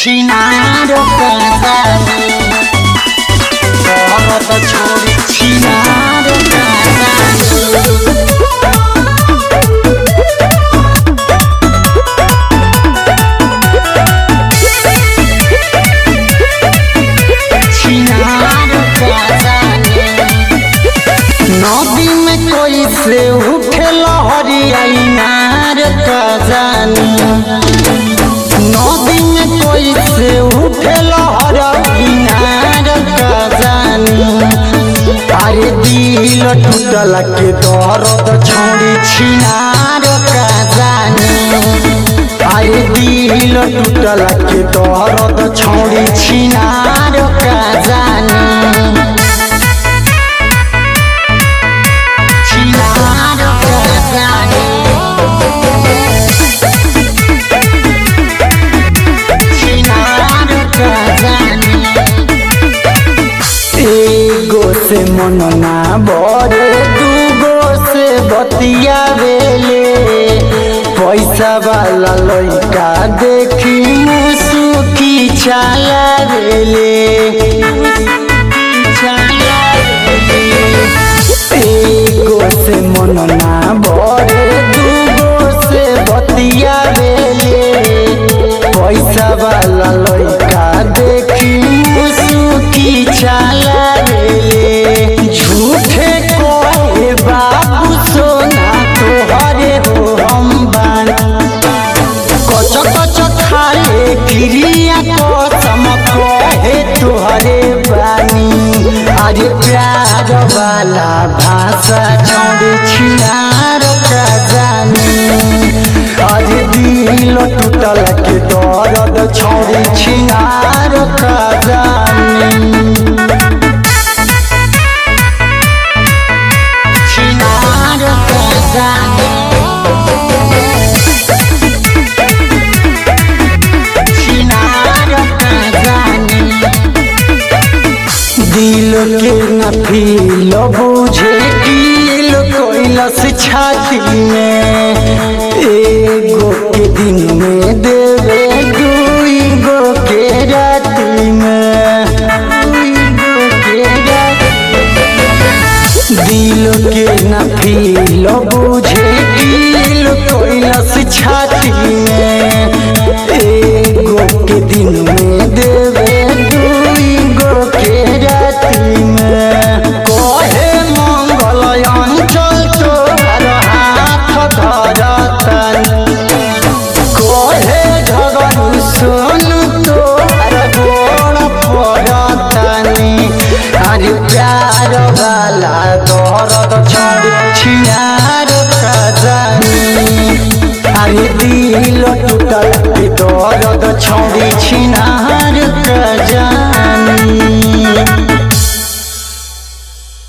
छिनार काजानी बहुत छोरी छिनार काजानी छिनार काजानी नदी में कोई से उठे लहरिया नार काजानी नदी में कोई से उठे लहर किनार का जानी अरे दिल टूटल के दर्द छोड़ी छिनार का जानी अरे दिल टूटल के दर्द छोड़ी छिनार का जानी छिनार का जानी छिनार का जानी एगो से मन ना बड़े दूगो से बतिया बेले पैसा वाला लड़का देखी मुसुकी चाला बेले एगो से मन ना बड़े दूगो से बतिया बेले पैसा वाला लड़का देखी मुसुकी चाला रे झूठे कोए बाबू सोना तोहरे हो हम बान कच कच खाले क्रिया कसम कहे तोहरे बानी अरे प्यार वाला भाषा छोड़ छिनार का जानी अरे दिल टूटल के दर्द छोड़ छिनार का जानी छिनार का जानी छिनार का जानी दिल के न फील बुझे दिल कैलस छाती में एगो के दिन में देवे दुई गो के राती में दुई गो के राती दिल के न फील बुझे दिल कैलस छाती में एगो के दिन में देवे दुई गो के राती में कहे मंगल अंचल तोहर हाथ धरतन कहे झगड़ू सुन तोहर गोड़ पड़तनी अरे प्यार वाला दर्द छोड़ छिनार का जानी अरे दिल टूटल के दर्द छोड़ी छिनार का जानी